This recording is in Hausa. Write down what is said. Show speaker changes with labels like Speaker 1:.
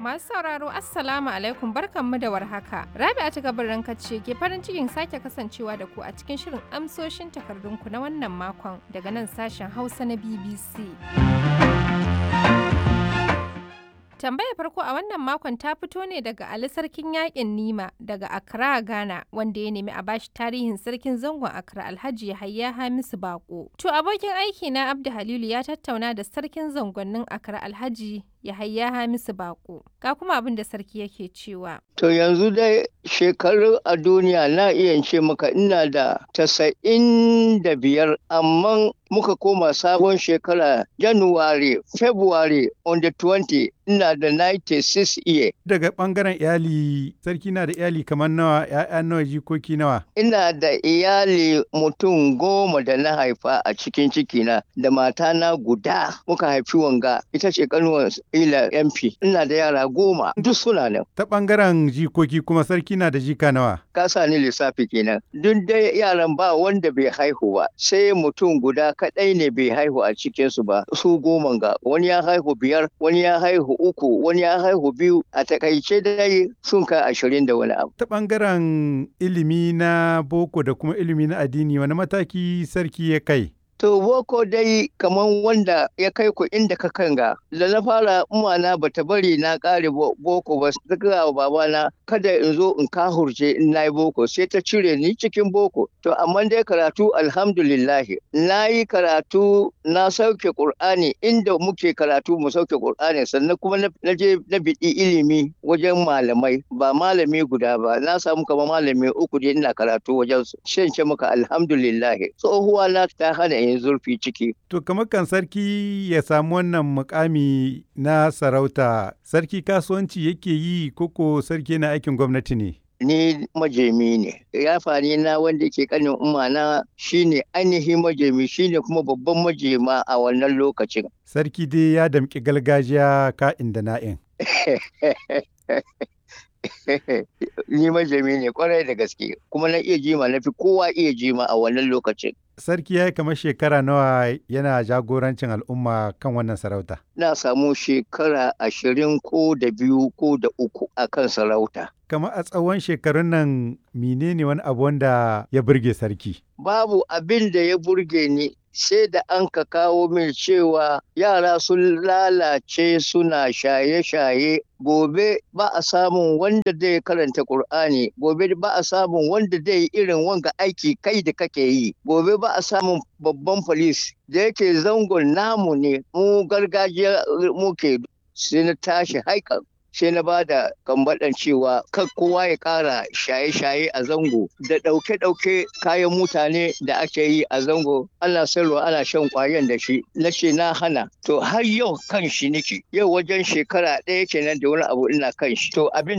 Speaker 1: Masu sauraro Assalamu alaikum barkanmu da warhaka. Rabi'a ta gabarin ce ke farin cikin sake kasancewa da ku a cikin shirin amsoshin takardunku na wannan makon daga nan sashen Hausa na BBC. Tambayar farko a wannan makon ta fito ne daga Ali Sarkin Yaƙin Nima daga Accra, Ghana, wanda ya nemi a bashi tarihin sarkin zangon Accra Alhaji Yahaya Hamisu Bako. To abokin aiki na Abdu Halilu ya tattauna da sarkin zangonnin Accra Alhaji Yahaya Hamisu Bako. Ga kuma abin da sarki yake cewa.
Speaker 2: To yanzu dai shekaru a duniya na iya ce maka ina da tasa'in da biyar amma muka koma sabon shekara January, February on the 20 ina da 96 year.
Speaker 3: Daga ɓangaren iyali, sarki na da iyali kamar nawa, ‘ya'ya nawa, jikoki nawa.
Speaker 2: Ina da iyali mutum goma da na haifa a cikin cikina da matana guda muka haifi wanga ita ce kanuwar ila MP. Ina da yara goma duk suna nan.
Speaker 3: Ta ɓangaren jikoki kuma sarki na da jika nawa.
Speaker 2: Ka sa ni lissafi kenan. Duk dai yaran ba wanda bai haihu ba sai mutum guda kaɗai ne bai haihu a cikinsu ba su goma ga wani ya haihu biyar wani ya haihu uku wani ya haihu biyu a takaice dai sun kai ashirin da wani abu.
Speaker 3: Ta ɓangaren ilimi na boko da kuma ilimi na addini wani mataki sarki ya kai?
Speaker 2: To boko dai kaman wanda ya kai ku inda ka kanga da na fara umana bata bari na kare boko ba ta gaya wa babana kada in zo in kahurce in na yi boko sai ta cire ni cikin boko to amma dai karatu alhamdulillahi na yi karatu na sauke qur'ani inda muke karatu mu sauke qur'ani sannan kuma na je na biɗi ilimi wajen malamai ba malami guda ba na samu kamar malami uku dai ina karatu wajen su shan maka alhamdulillahi tsohuwa na ta hana yin zurfi ciki.
Speaker 3: To kamar kan sarki ya samu wannan mukami na sarauta, sarki kasuwanci yake yi koko sarki na aikin gwamnati ne?
Speaker 2: Ni majemi ne, yafani na wanda ke kanin umana shine ainihin majemi shine kuma babban majema a wannan lokacin.
Speaker 3: Sarki dai ya damƙi gargajiya ka'in da na'in.
Speaker 2: ni majami ne kwarai da gaske kuma na iya jima na fi kowa iya jima a wannan lokacin.
Speaker 3: Sarki ya yi kamar shekara nawa yana jagorancin al'umma kan wannan sarauta?
Speaker 2: Na samu shekara ashirin ko da biyu ko da uku a kan sarauta.
Speaker 3: Kamar a tsawon shekarun nan menene wani abu wanda ya burge sarki?
Speaker 2: Babu abin da ya burge ni sai da an ka kawo min cewa yara sun lalace suna shaye-shaye gobe ba a samun wanda zai karanta Kur'ani, gobe ba a samun wanda zai irin wanga aiki kai da kake yi gobe ba a samun babban polis da yake zangon namu ne mu gargajiya muke sai na tashi haikan sai na ba da kambaɗan cewa kan kowa ya ƙara shaye-shaye a zango da ɗauke-ɗauke kayan mutane da ake yi a zango ana sayarwa ana shan ƙwayan da shi na ce na hana to har yau kan shi nake yau wajen shekara ɗaya kenan da wani abu ina kan shi to abin